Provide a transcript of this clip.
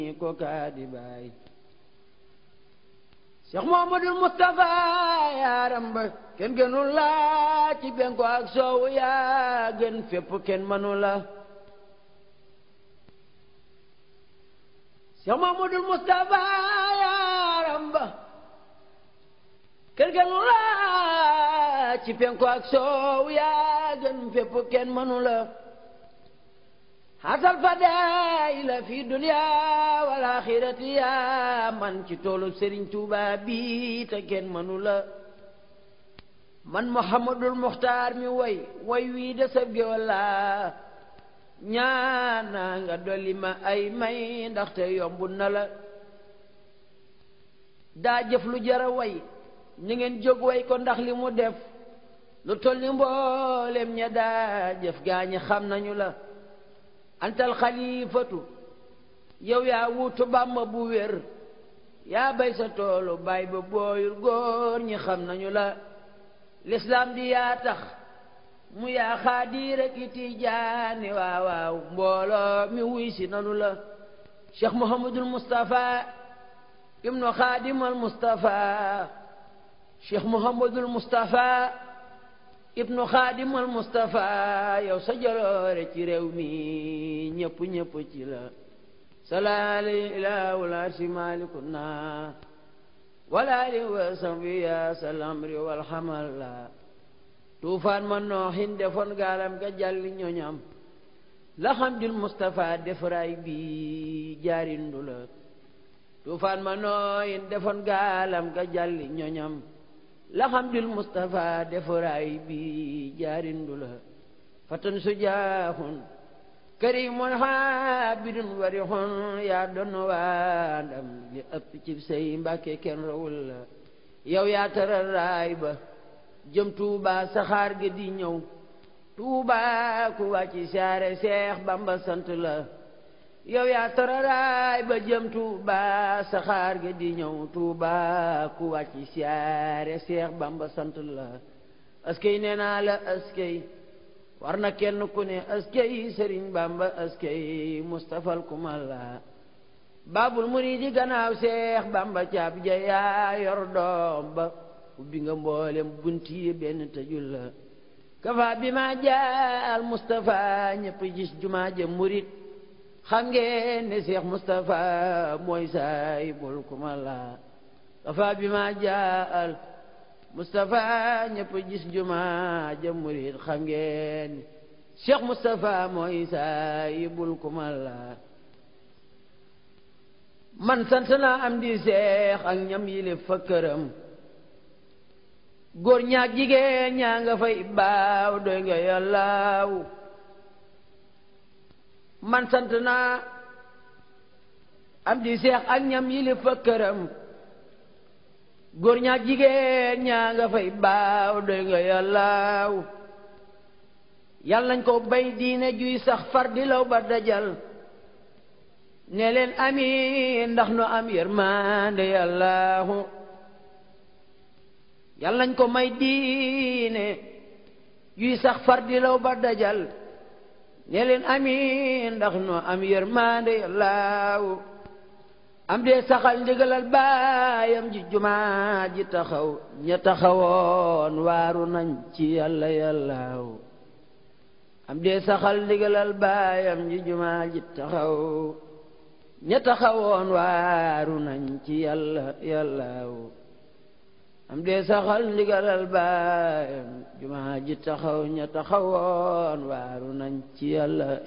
ko kaadi baay Cheikh Muhammadul Mustafa yaaram ba kenn gënul la ci benko ak soowu yaa gën fépp kenn mënu la Cheikh Muhammadul Mustafa yaaram ba kenn gënul la ci benko ak soowu yaa gën fépp kenn mënu la xasal fadaila fi dunya wal axirati yaa man ci toolu Serigne Touba bi te kenn mënu la man Muhammadul Muxtaar mi way way wii de sab géwal la ñaana nga dolli ma ay may ndaxte yombu na la daa jëf lu jara way ni ngeen jóg way ko ndax li mu def lu toll ni mboolem ña daa jëf gaañi xam nañu la antal xalifatu yow yaa wuutu bàmba bu wér yaa bay sa toolu bay ba booyul góor ñi xam nañu la lislaam di yaa tax mu yaa xaadir ak i tijaani waaw waaw mbooloo mi wuy si nanu la cheikh muhammadul mustafa ibnu xaadimal mustafa cheikh muhammadul mustafa ibnu xaadimal mustafa yow sa jaloore ci réew mi ñëpp ñëpp ci la salaali ilaahu la si malikuna wala li wa sambi ya salamri wal xamal la tuufaan ma nooxin defoon gaalam ga jàlli ñoñam la xamdil mustafa defaraay bi jaarindu la tuufaan ma nooxin defoon gaalam ga jàlli ñoñam laxamdul Mustafa defaraay bi jaarindu la fatan sujaaxun karimun xaabidun warixun yaa doon waa ndam li ëpp ci say mbàkke kenn rawul la yow yaa taral raay ba jëm Tuuba saxaar ga di ñëw Tuuba ku wàcci saare Seex Bamba sant la yow yaa tararaay ba jëm Tuuba saxaar ga di ñëw Tuuba ku wàcc siyaare Seex Bamba sant la askey nee naa la askey war na kenn ku ne askey Sëriñ Bamba askey Mustafal kumal la baabul muriidi gannaaw Seex Bamba caab ja yaa yor doom ba ubbi nga mboolem bunti benn tëjul la kafa bi ma jaal Mustafa ñëpp gis jumaa ja murit xam ngeen ne Cheikh Moustapha mooy saay bul kuma la kafa bi ma jaal Moustapha ñëpp gis juma ja murid xam ngeen ne Cheikh Moustapha mooy saay bul kuma la man sant naa am di Cheikh ak ñam yile fa këram góor ñaak jigéen ñaa nga fay baaw doy nga yàllaaw man sant naa am di seex ak ñam yili fa këram góor ñaa jigéen ñaa nga fay baaw doy nga yàllaaw yal nañ ko bay diine juy sax far di law ba dajal ne leen amiin ndax nu am yërmande yàllaahu yal nañ ko may diine juy sax far di law ba dajal ne leen amiin ndax noo am yërmande yàllaaw am dee saxal ndigalal baayam ji jumaa ji taxaw ña taxawoon waaru nañ ci yàlla yàllaaw am dee saxal ndigalal baayam ji jumaa ji taxaw ña taxawoon waaru nañ ci yàlla yàllaaw am dee saxal ndigalal baayam jumaa ji taxaw ña taxawoon waaru nañ ci yàlla